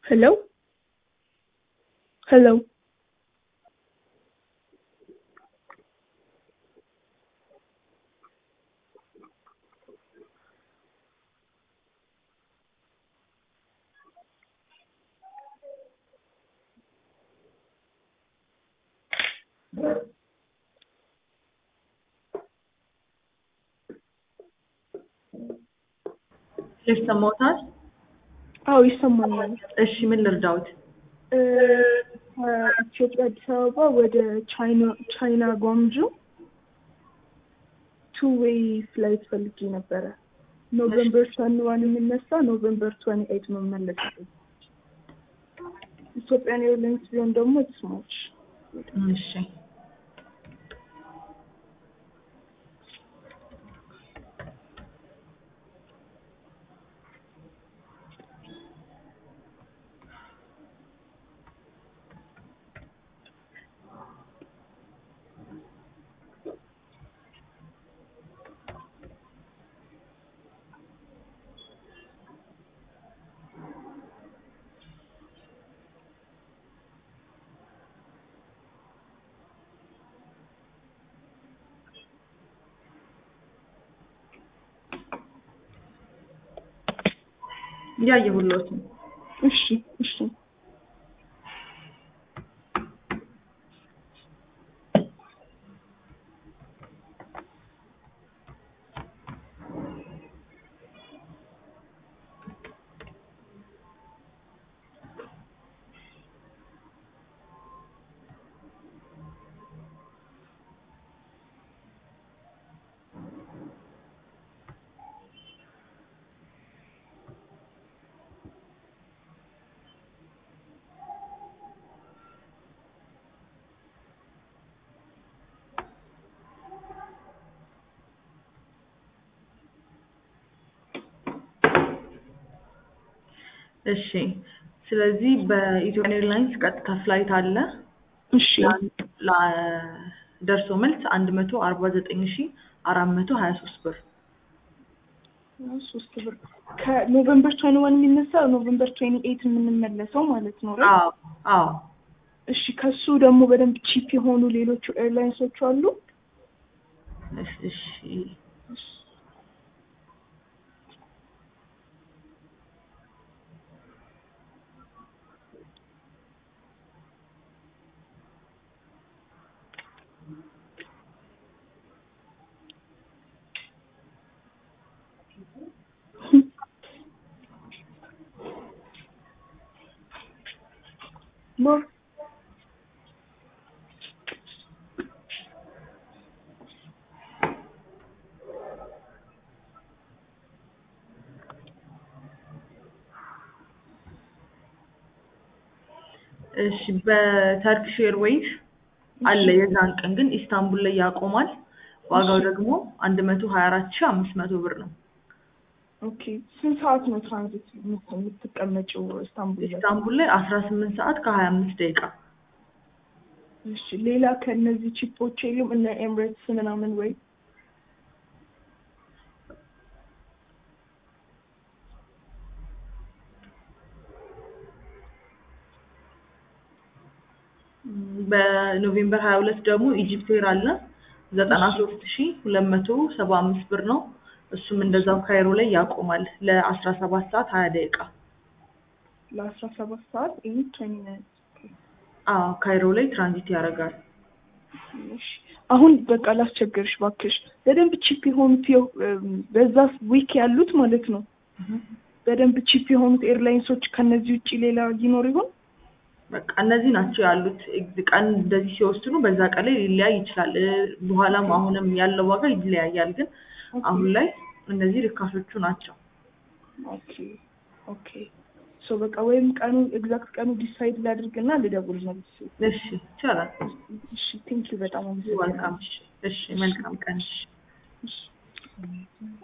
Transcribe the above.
Hello? Hello? ይሰማዎታል? አዎ ይሰማኛል። እሺ ምን ልርዳዎት? እ ከኢትዮጵያ አዲስ አበባ ወደ ቻይና ቻይና ጓንጁ ቱ ዌይ ፍላይት ፈልጌ ነበረ። ኖቨምበር ትዌንቲ ዋን የሚነሳ ኖቨምበር ትዌንቲ ኤይት መመለስ ኢትዮጵያን ኤርላይንስ ቢሆን ደግሞ ስሞች እሺ እያየሁልዎት ነው። እሺ እሺ እሺ ስለዚህ በኢትዮጵያ ኤርላይንስ ቀጥታ ፍላይት አለ። እሺ ደርሶ መልስ አንድ መቶ አርባ ዘጠኝ ሺ አራት መቶ ሀያ ሶስት ብር ሶስት ብር ከኖቨምበር ትዌንቲ ዋን የሚነሳ ኖቨምበር ትዌንቲ ኤይት የምንመለሰው ማለት ነው። right? አዎ አዎ እሺ ከሱ ደግሞ በደንብ ቺፕ የሆኑ ሌሎቹ ኤርላይንሶች አሉ። እሺ እሺ ኖ እሺ በተርኪሽ ኤርዌይስ አለ የዛን ቀን ግን ኢስታንቡል ላይ ያቆማል። ዋጋው ደግሞ አንድ መቶ ሀያ አራት ሺ አምስት መቶ ብር ነው። ኦኬ ስንት ሰዓት ነው ትራንዚት የምት- የምትቀመጪው ኢስታንቡል ላይ? ኢስታንቡል ላይ አስራ ስምንት ሰዓት ከሀያ አምስት ደቂቃ እሺ ሌላ ከእነዚህ ቺፖች የሉም እነ ኤምሬትስ ምናምን ወይ? በኖቬምበር ሀያ ሁለት ደግሞ ኢጂፕት ኤር አለ ዘጠና ሶስት ሺ ሁለት መቶ ሰባ አምስት ብር ነው። እሱም እንደዛው ካይሮ ላይ ያቆማል ለአስራ ሰባት ሰዓት ሀያ ደቂቃ ለአስራ ሰባት ሰዓት ይህ ትዌንቲ ናይን አዎ ካይሮ ላይ ትራንዚት ያደርጋል። እሺ አሁን በቃ ላስቸግርሽ እባክሽ በደንብ ቺፕ የሆኑት የው- በዛ ዊክ ያሉት ማለት ነው በደንብ ቺፕ የሆኑት ኤርላይንሶች ከነዚህ ውጭ ሌላ ይኖር ይሆን? በቃ እነዚህ ናቸው ያሉት። እግ- ቀን እንደዚህ ሲወስኑ በዛ ቀን ላይ ሊለያይ ይችላል። እ፣ በኋላም አሁንም ያለው ዋጋ ይለያያል። ግን አሁን ላይ እነዚህ ርካሾቹ ናቸው። ኦኬ ኦኬ ሶ በቃ ወይም ቀኑ ኤግዛክት ቀኑ ዲሳይድ ላድርግና ልደውል ነው። እሺ ይቻላል። እሺ ቴንክ ዩ በጣም አመሰግናለሁ። ዋልካም። እሺ እሺ፣ መልካም ቀን። እሺ። እሺ